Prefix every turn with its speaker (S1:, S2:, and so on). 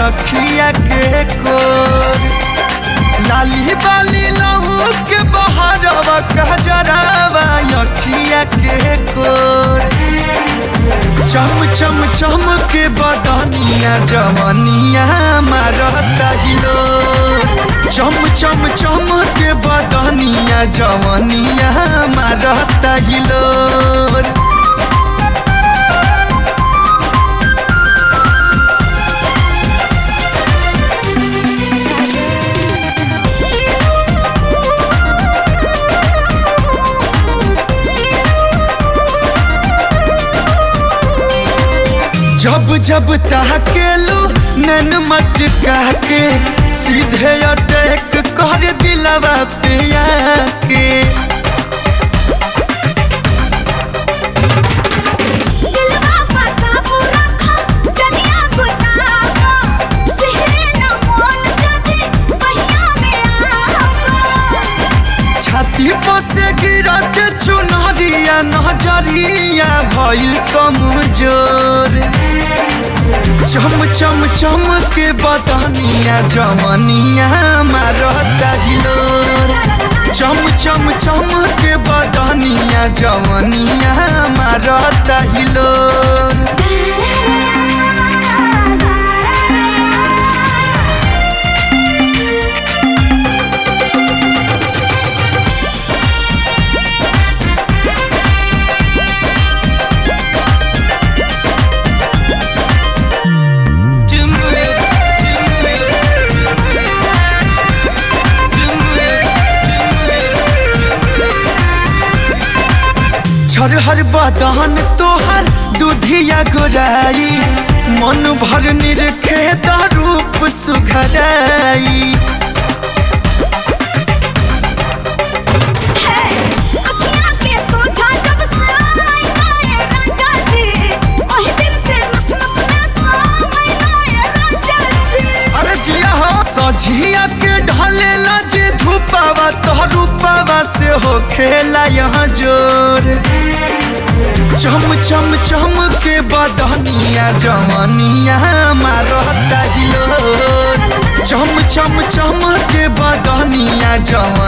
S1: अखिया के कोर लाली बाली लहू के बहरवा कहजरावा अखिया के कोर चम चम चम के बदनिया जवनिया मारता हिलो चम चम चम के बदनिया जवनिया मारता हिलो जब जब ताकेलू नैन मटका के सीधे अटैक कर दिलवा पे आके
S2: दिलवा पता पूरा खा जनिया बुतावा सिहरे न मोन जदी पहिया में आवा
S1: छाती पर से गिरत चुनरिया नजरिया भइल कमजोर चम चम चम के बदनिया जवनिया मारता हिलोर चम चम चम के बदनिया जवनिया मारता हिलोर छरहर बदन तोहर दूधिया गोराई मन भर निरखे रूप सुघराई
S2: है अखियां के सोझा जब साई आए राजा जी ओही दिल से नस नस में साई आए राजा जी
S1: अरे जिया हो सझिया के ढलेला जे धूपावा तो रूपावा से हो खेला यहाँ जोर चम चम चम के बदनिया जवनिया मारता हिलोर चम चम चम के बदनिया जव